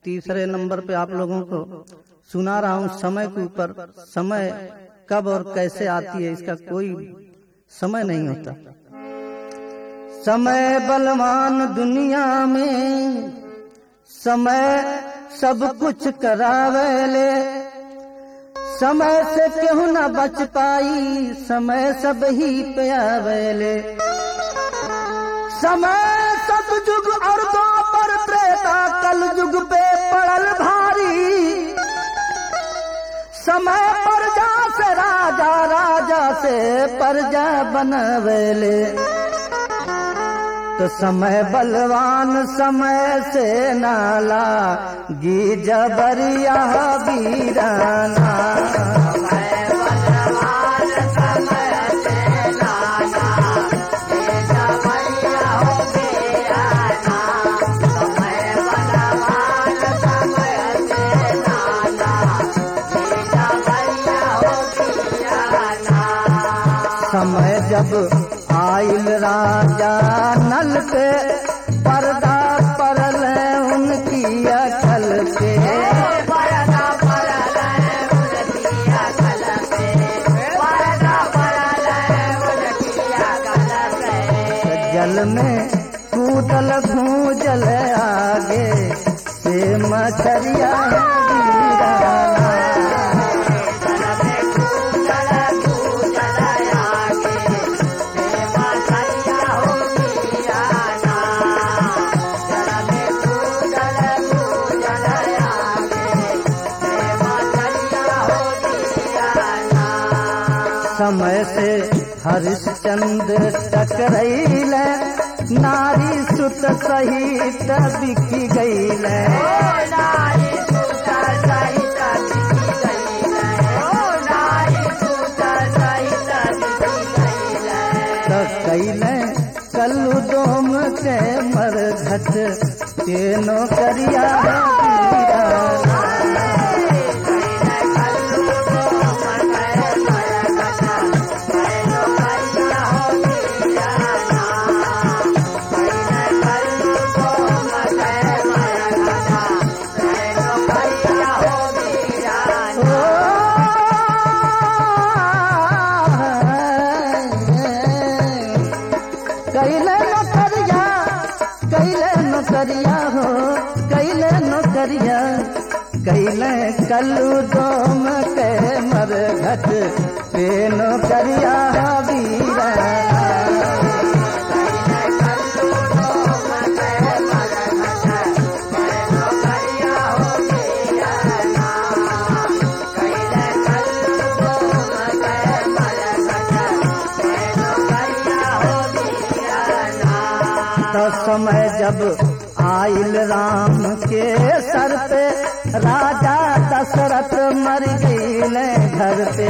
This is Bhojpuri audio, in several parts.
तीसरे नंबर पे आप लोगों को सुना रहा हूँ समय के ऊपर समय कब और कैसे आती है इसका कोई समय नहीं होता समय बलवान दुनिया में समय सब कुछ करावेले समय से केहू न बच पाई समय सब ही पे आवेले समय सतयुग और द्वापर त्रेता कल युग पे पड़ल भारी समय प्रजा से राजा राजा से प्रजा बनवेले तो समय बलवान समय से नाला गी जबरिया वीराना समय जब आयल राजा नल पे पर्दा परल उनकी अकल पे जल में कूदल भूजल आगे से मछरिया वीराना समय से हरिश्चंद्र टकरैल नारी सुत सहित बिकी गईल कैल कल्लू डोम के मर घट के नौकरिया वीराना कैले नौकरिया कैले नौकरिया हो कैले नौकरिया कैले कल्लू डोम के मर घट पे नौकरिया वीरा तो समय जब आयल राम के सर पे राजा दशरथ मर गईले घर पे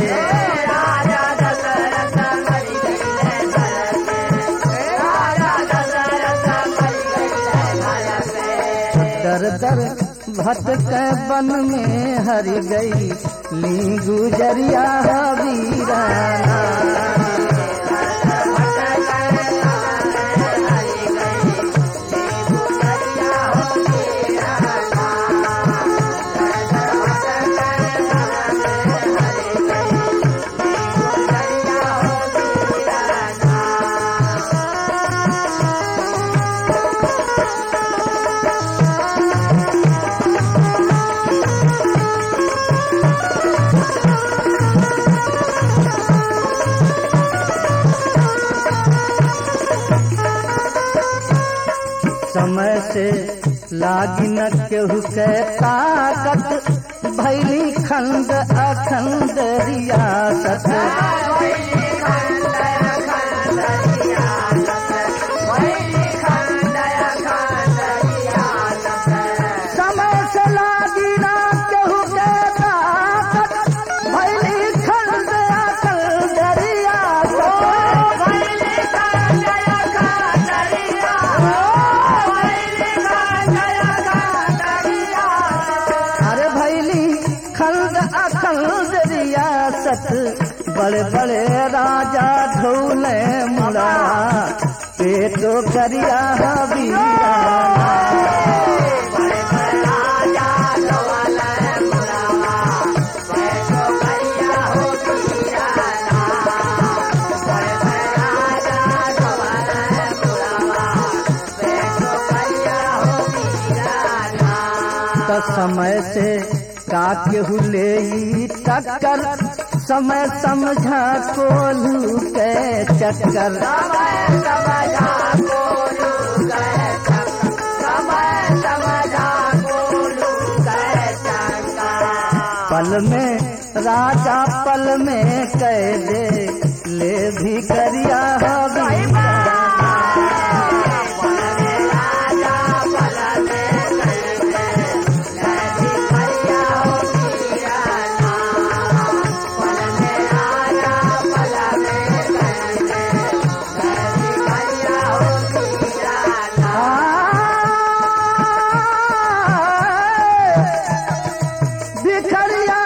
दर दर भटक बन में हर गई ली गुजरिया वीराना समय से लागी न केहू के ताकत भैली खंड अखंड रियासत समय से लागी न केहू के ताकत भैली खंड अखंड अरे भैली खंड अखंड रियासत बड़े बड़े राजा ढोले मुड़ा पेटो करिया वीरा तो समय से का केहू ले ई टक्कर समय समझा कोलू के चक्कर समय समझा गोलू गए चक्कर समय समझा गोलू गए चक्कर पल में राजा पल में कह दे ले भी करिया हबी भिखरिया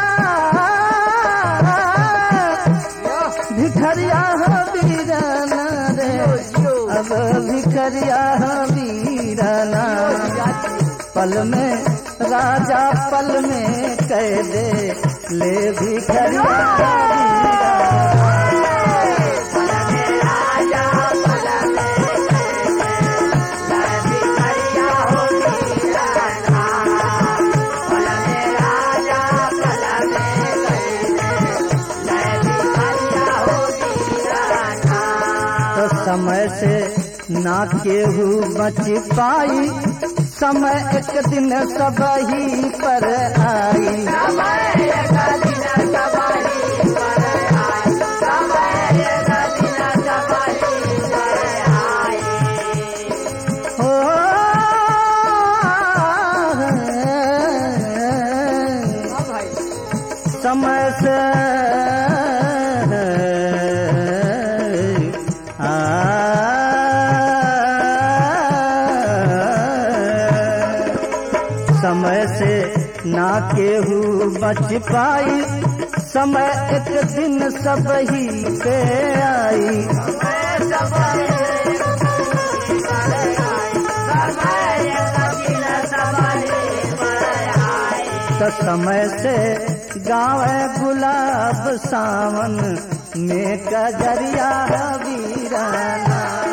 भिखरिया हो वीराना रे अब भिखरिया हो वीराना पल में राजा पल में कह दे ले भिखरिया हो वीराना। तो समय से ना केहू बच पाई समय एक दिन सब ही पर आई हो समय से आ समय से ना केहू बच पाई समय एक दिन सब ही पे आई तो समय से गावे गुलाब सावन में कजरिया वीराना